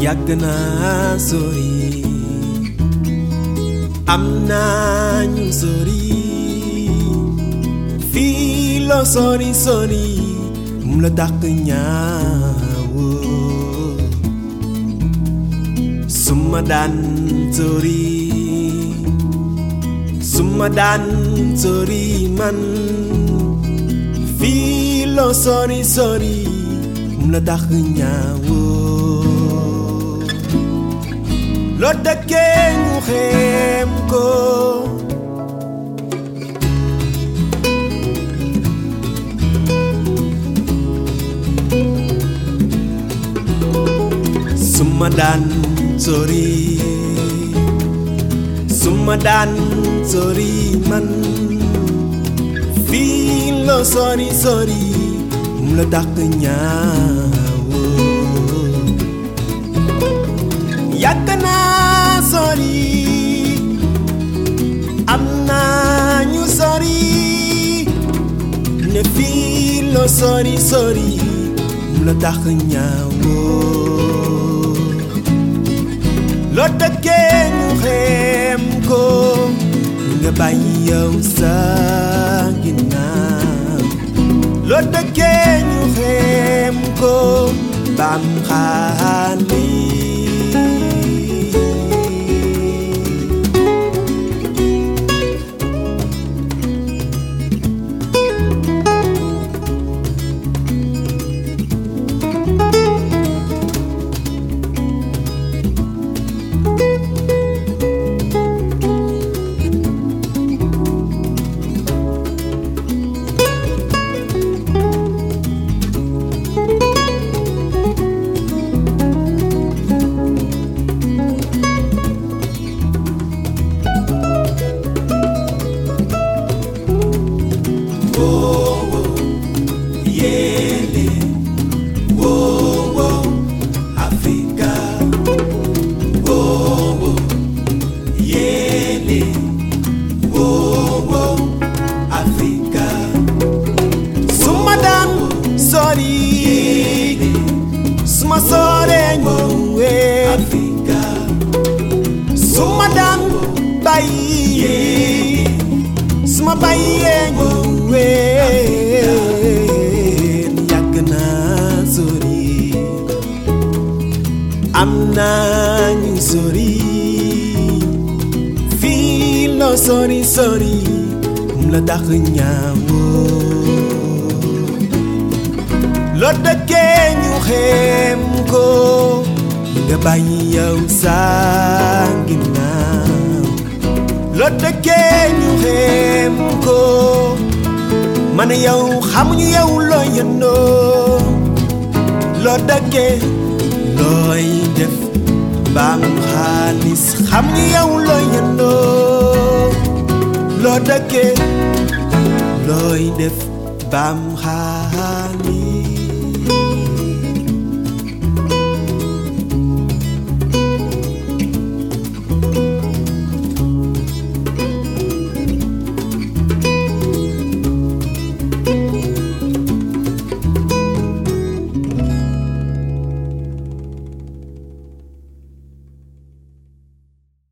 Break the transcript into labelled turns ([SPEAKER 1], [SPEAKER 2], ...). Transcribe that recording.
[SPEAKER 1] yàgg naa sori am naa ñu sori fii loo sori sori mu la dàq ñaawoo suma daan sori suma daan sori man fii loo sori sori mu la dàq ñaawoo loo dëkkee ñu xeem ko suma daan sori suma daan sori man fii loo sori sori mu la dàq ñaawoo yàgg naa sori am naa ñu sori ne fii loo sori sori mu la dàq ñaawoo loo dëkkee ñu xeem ko nga bàyyi yow sa ginnaaw loo dëkkee ñu xeem ko bam xaali suma daan sori suma soree ñëwee suma daan bàyyi suma bàyyee ñëwee yàgg naa sori am naa ñu sori fii loo sori sori mu la dàq ñaawoo loo dëkkee ñu xeem ko nga bàyyi yow sa ginnaaw loo dëkkee ñu xeem ko man yow xamuñu yow loo yëndoo loo dëkkee looy def baam xaalis xamuñu yow loo yëndoo loo dëkkee looy def baam xaalis